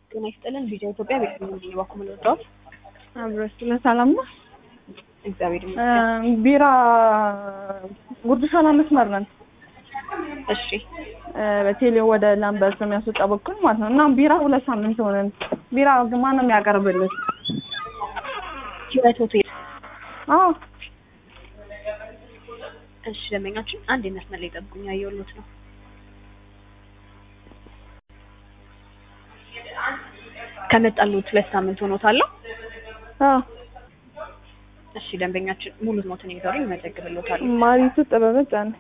ጤና ይስጥልን ቪዲዮ ኢትዮጵያ ቤት ነው እንዲህ ባኩ ምንወጣው አብረሽ ለሰላም ነው። እግዚአብሔር ይመስገን። ቢራ ጉርድ ሾላ መስመር ነን። እሺ በቴሌ ወደ ላምበርት በሚያስወጣ በኩል ማለት ነው። እና ቢራ ሁለት ሳምንት ሆነን። ቢራ ማን ነው የሚያቀርብልን? ህይወት ሆቴል። አዎ እሺ ደንበኛችን አንድ የመስመር ላይ ጠብቁኝ፣ ያየሁሎት ነው። ከመጣሉት ሁለት ሳምንት ሆኖታል። አዎ እሺ ደንበኛችን ሙሉ ሞትን ይዘሩኝ ይመዘግብሎታል። ማሪቱ ጥበበ ጫነ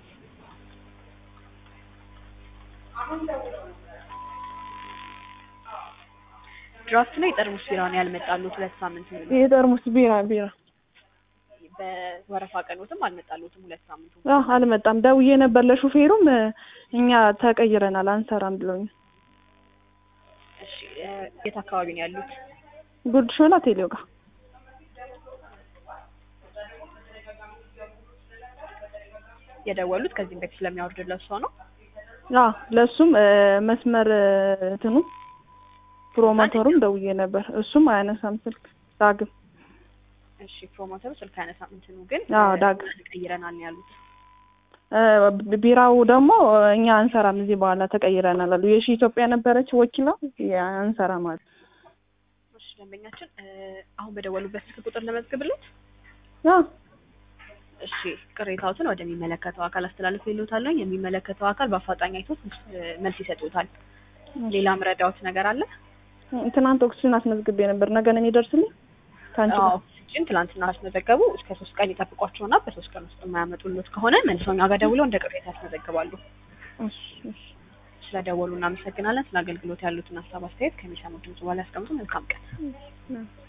ድራፍት ላይ ጠርሙስ ቢራ ነው ያልመጣሉት ሁለት ሳምንት ሙሉ። የጠርሙስ ቢራ ቢራ በወረፋ ቀኖትም አልመጣሉትም ሁለት ሳምንት ሙሉ። አዎ አልመጣም። ደውዬ ነበር ለሹፌሩም እኛ ተቀይረናል አንሰራም ብሎኝ። እሺ የት አካባቢ ነው ያሉት? ጉርድ ሾላ ቴሌው ጋር የደወሉት ከዚህም በፊት ስለሚያወርድለት ሰው ነው። አዎ ለእሱም መስመር እንትኑ ፕሮሞተሩም ደውዬ ነበር። እሱም አያነሳም ስልክ ዳግም እሺ ፕሮሞተሩ ስልክ አያነሳም። እንትኑ ግን አዎ ዳግም ቀይረናል ነው ያሉት። ቢራው ደግሞ እኛ አንሰራም እዚህ በኋላ ተቀይረናል አሉ። የሺ ኢትዮጵያ ነበረች ወኪላ አንሰራም አሉ። እሺ ደንበኛችን አሁን በደወሉበት ስልክ ቁጥር ለመዝግብለት። አዎ እሺ ቅሬታዎትን ወደሚመለከተው አካል አስተላልፎ ይሉታል። የሚመለከተው አካል በአፋጣኝ አይቶ መልስ ይሰጡታል። ሌላ ምረዳዎት ነገር አለ? ትናንት ኦክሲጅን አስመዝግቤ ነበር። ነገ ነው የሚደርስልኝ ከአንቺ ጋር ኦክሲጅን ትላንትና አስመዘገቡ። እስከ ሶስት ቀን ይጠብቋቸውና በሶስት ቀን ውስጥ የማያመጡሎት ከሆነ መልሰው እኛ ጋር ደውለው እንደ ቅሬታ ያስመዘግባሉ። እሺ እሺ ስለደወሉ እናመሰግናለን። ስለ አገልግሎት ያሉትን ሀሳብ አስተያየት ከሚሰሙት ድምጽ በኋላ ያስቀምጡ። መልካም ቀን።